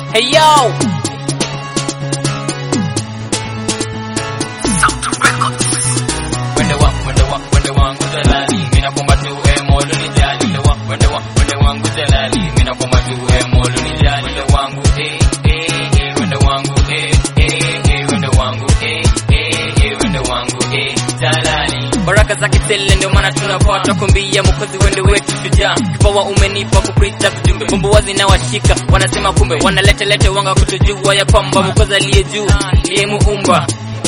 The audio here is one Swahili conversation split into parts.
Hey yo. Wende wa, wende wa, wende wangu jalali, mina kwamba tu e molo ni jali. Wende wa, wende wa, wende wangu jalali, mina kwamba tu e molo ni jali. Wende wangu eh eh eh, wende wangu eh eh eh, wende wangu eh eh eh, wende wangu eh jalali. Baraka zake tele ndio maana tunapata kumbia mkozi wende wetu shujaa. Kipawa umenipa kuprita kujumbe, bumbu wazi na washika, wanasema kumbe wanalete lete wanga kutujua ya kwamba mkozi aliye juu ndiye muumba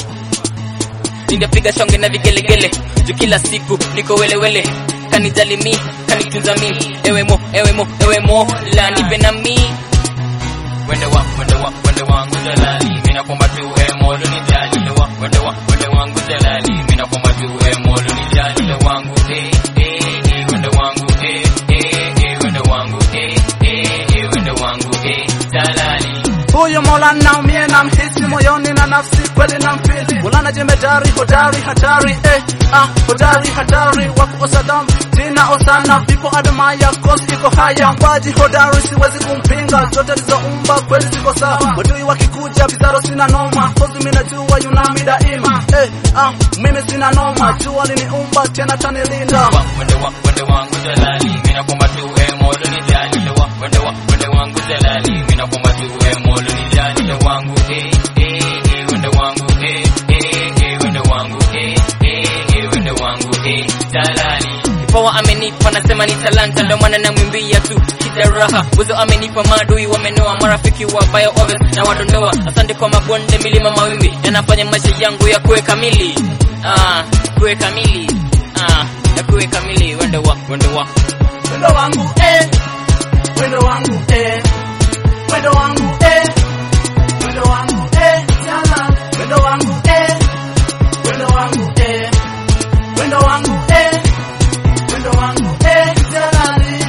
ningepiga shonge na vigelegele juu kila siku niko welewele kanijali mi kanitunza mi ewe mo ewe mo ewe mo la nipe na mi wende wa wende wa wende wangu jalali mina kwamba tu e molo ni jali wende wa wende wa wende wangu jalali mina kwamba tu e molo ni jali wende wangu eh eh eh wende wangu eh eh eh wende wangu eh eh eh wende wangu eh jalali Huyu Mola naumie na mhisi moyoni na nafsi kweli na mpili Mulana jemedari hodari hatari eh, ah, hodari hatari wa kukosa damu jina osana vipo adamaya kosi iko haya mbaji hodari siwezi kumpinga zote lizoumba kweli ziko sawa wadui wakikuja vizaro sina noma kozi mimi najua yunami daima eh, ah, mimi sina noma jua liniumba tena tanilinda wa wende wa wende wangu jalali mina kwamba tu e molo ni jali wende wa wende wa wende wangu jalali mina kwamba tu e molo ni jali wende wangu eh eh eh wende wangu eh eh eh wende wangu eh eh eh wende wangu eh jalali Kipawa amenipa nasema ni talanta ndo maana namwimbia tu kijaraha uzo amenipa maadui wamenoa marafiki wabaya obvious na wadondoa asante kwa mabonde milima mawimbi yanafanya maisha yangu ya kuwe kamili ah kuwe kamili ah ya kuwe kamili wende wa wende wa Wendo wangu eh, wendo wangu eh, wendo wangu eh, wendo wangu eh, jana, wendo wangu eh, wendo wangu eh, wendo wangu eh, wendo wangu eh, jalali.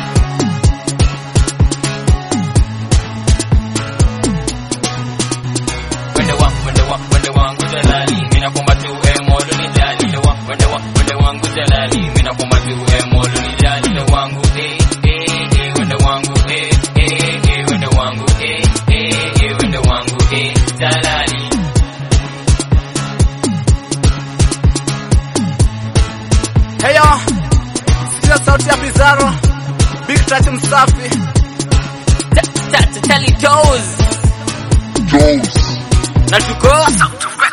wende wa wende wa wende wangu jalali mina kwamba tu e molo ni jali wende wa wende wa wende wangu jalali mina kwamba tu e molo ni jali wende wangu eh eh eh wende wangu eh eh eh wende wangu eh eh eh wende wangu eh jalali Heyo, sikia sauti ya Pizarro, Big Touch msafi. Ta- ta- ta- Tally toes Jones. na tuko